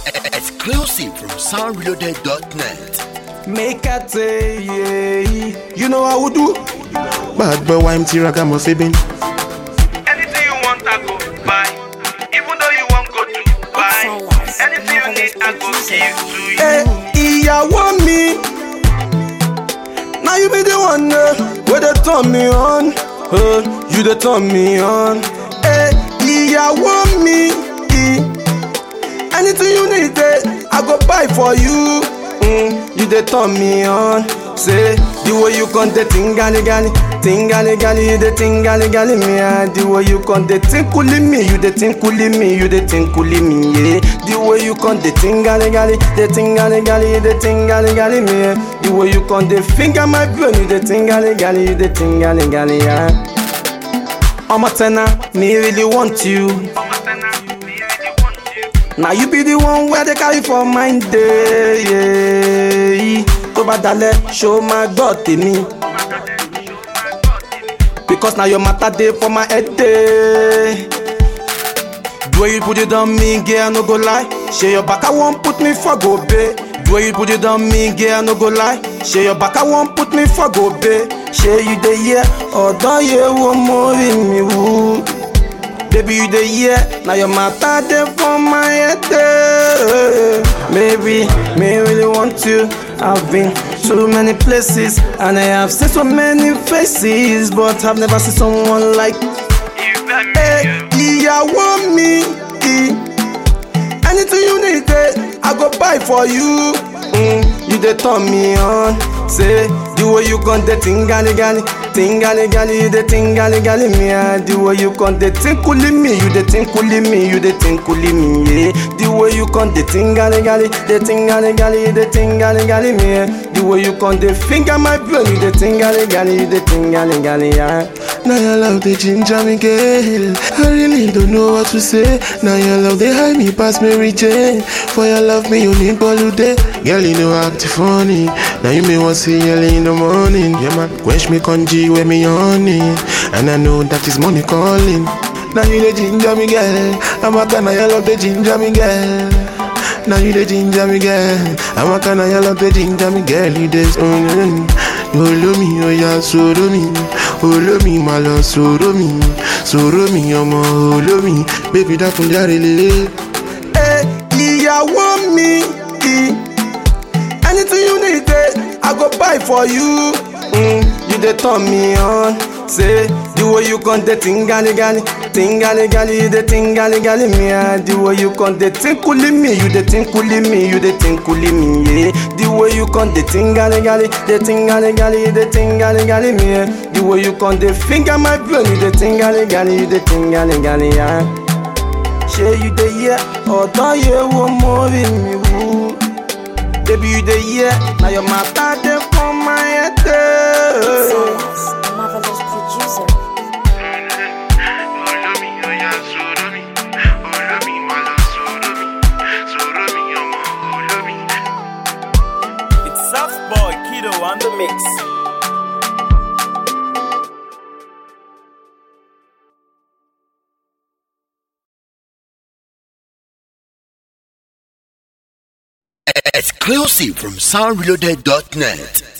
Exclusive from soundreloaded.net. Make I tell you, you know how we do. Bad boy, why I'm ragamuffin? Anything you want, I go buy. Even though you want go to buy. Anything you need, I go give to you. Hey, ìyàwó mi. Now you be the one uh, where they turn me on. Uh, you they turn me on. Hey, ìyàwó mi. Anything you need, eh, I go buy for you. Mm, you they turn me on. Say the way you con the tingali gali, tingali gali, you the tingali gali me. ah. The way you con the tinkuli me, you the tinkuli me, you the tinkuli me. Yeah. The way you con the tingali gali, the tingali gali, you the tingali gali me. eh. The way you con the finger my brain, you the tingali gali, you the tingali gali. Yeah. I'm a tenor, me really want you. Now you be the one where they carry for mind day. Yeah. Tó bá dalẹ̀, ṣó máa gbọ́ tèmi. Because now your matter dey for my head day. The way you put it on me, girl, no go lie. Share your back, I won't put me for go pay. The way you put it on me, girl, no go lie. Share your back, I won't put me for go pay. Share you the year, ọ̀dọ́ yẹ wo mo rí mi wú. Baby, you the year, now your matter dey for my head. eh. Maybe, me really want you. I've been to many places and I have seen so many faces, but I've never seen someone like Hey, ìyàwó mi. Anything you need, eh, I go buy for you. Mm, you dey turn me on. Say the way you con the tingali gali, tingali gali, you the tingali gali me. ah. The way you con the tinkuli me, you the tinkuli me, you the tinkuli me. Yeah. The way you con the tingali gali, the tingali gali, you the tingali gali me. eh. The way you con the finger my brain, you the tingali gali, you the tingali gali. Yeah. Now your love they ginger me, girl. I really don't know what to say. Now your love they hide me past Mary Jane. For your love me you need day. Girl you know act funny. Now you may want see early in the morning. Yeah man, quench me conji when me honey. And I know that is money calling. Now you the ginger me, girl. I'm a kind of your love they ginger me, girl. Now you the ginger me, girl. I'm a kind of your love they ginger me, girl. You this, oh, mm, olómi ọ̀yà sọ̀rọ̀ mi olómi mà lọ sọ̀rọ̀ mi sọ̀rọ̀ mi ọmọ olómi bébí dákun járe lélẹ̀. Hey, ìyàwó mi. Anything you need, eh, I go buy for you. Mm, you dey turn me on. Say the way you con the tingali gali, tingali gali, you the tingali gali me. ah. The way you con the tinkuli me, you the tinkuli me, you the tinkuli me. Yeah. The way you con the tingali gali, the tingali gali, you the tingali gali me. eh. The way you con the finger my brain, you the tingali gali, you the tingali gali. Yeah. ṣé you dey hear ọ̀dọ́ yẹ wo mo rí mi wú. Baby you dey hear na your matter dey for my head. eh. Marvelous producer. Olómi ọ̀yà sọ̀rọ̀ mi. Olómi mà lọ sọ̀rọ̀ mi. Sọ̀rọ̀ mi ọmọ olómi. It's Soft Boy Kido on the mix. Exclusive from soundreloaded.net.